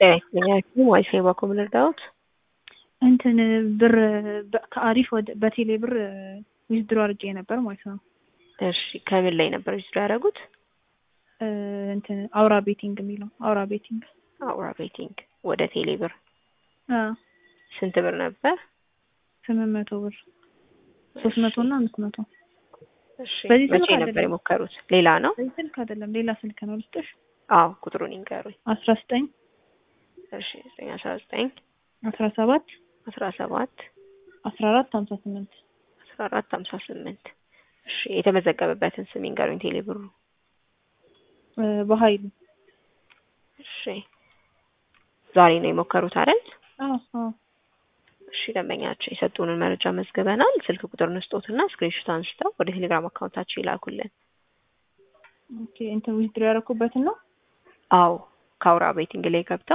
ጤና ይስጥልኝ ዋይፋይ ባኮም ልርዳዎት? እንትን ብር በ- ከአሪፍ ወደ በቴሌ ብር ዊዝድሮ አድርጌ ነበር ማለት ነው። እሺ ከምን ላይ ነበር ዊዝድሮ ያደረጉት? እ፣ እንትን አውራ ቤቲንግ የሚለው አውራ ቤቲንግ አውራ ቤቲንግ ወደ ቴሌ ብር አ ስንት ብር ነበር? ስምንት መቶ ብር ሶስት መቶ እና አምስት መቶ እሺ በዚህ መቼ ስልክ ነበር አይደለም። የሞከሩት? ሌላ ነው? በዚህ ስልክ አይደለም ሌላ ስልክ ነው ልስጥሽ። አዎ ቁጥሩን ይንገሩኝ። አስራ ዘጠኝ እሺ ዘጠኝ አስራ ዘጠኝ አስራ ሰባት አስራ ሰባት አስራ አራት ሀምሳ ስምንት አስራ አራት ሀምሳ ስምንት እሺ የተመዘገበበትን ስም ይንገሩኝ ቴሌ ብሩ። እ፣ በሀይሉ እሺ ዛሬ ነው የሞከሩት አይደል? አዎ አዎ እሺ ደንበኛቸው የሰጡንን መረጃ መዝግበናል። ስልክ ቁጥር ንስጦትና ስክሪንሾት አንስተው ወደ ቴሌግራም አካውንታቸው ይላኩልን። ኦኬ እንትን ዊዝድሮ ያደረኩበትን ነው አዎ ከአውራ ቤቲንግ ላይ ገብተው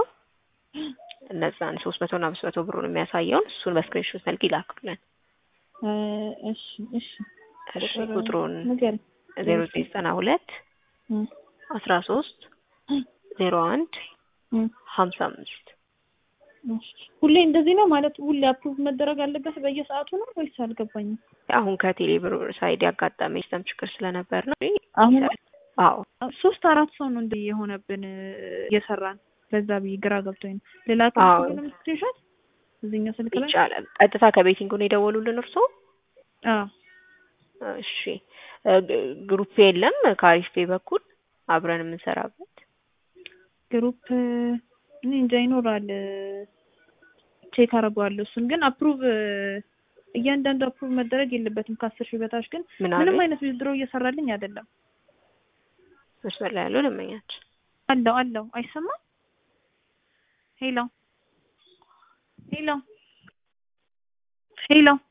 እነዛን ሶስት መቶ እና አምስት መቶ ብሩን የሚያሳየውን እሱን በስክሪንሾት መልክ ይላኩልን። እ፣ እሺ እሺ እሺ ቁጥሩን ንገሪኝ። ዜሮ ዘጠኝ ዘጠና ሁለት እ፣ አስራ ሶስት ዜሮ አንድ እ፣ ሀምሳ አምስት እሺ። ሁሌ እንደዚህ ነው ማለት ሁሌ አፕሩቭ መደረግ አለበት በየሰዓቱ ነው ወይስ አልገባኝም? አሁን ከቴሌ ብር ሳይድ ያጋጠመ ሲስተም ችግር ስለነበር ነው። አሁን አዎ ሶስት አራት ሰው ነው እንደ የሆነብን እየሰራን በዛ ብዬ ግራ ገብቶኝ ነው። ሌላ አዎ። ከሆነም ስክሪንሾት እዚህኛው ስልክ ላይ ይቻላል። ቀጥታ ከቤቲንግ ነው የደወሉልን እርስዎ? አዎ እሺ እ፣ ግ- ግሩፕ የለም ከአሪፍ ፔ በኩል አብረን የምንሰራበት ግሩፕ እኔ እንጃ ይኖራል። ቼክ አደርገዋለሁ። እሱን ግን አፕሩቭ እያንዳንዱ አፕሩቭ መደረግ የለበትም ከአስር ሺህ በታች ግን ምን ምንም አለ አይነት ዊዝድሮ እየሰራልኝ አይደለም። መስመር ላይ ያለው ደንበኛችን አለው አለው አይሰማም። ሄሎ ሄሎ ሄሎ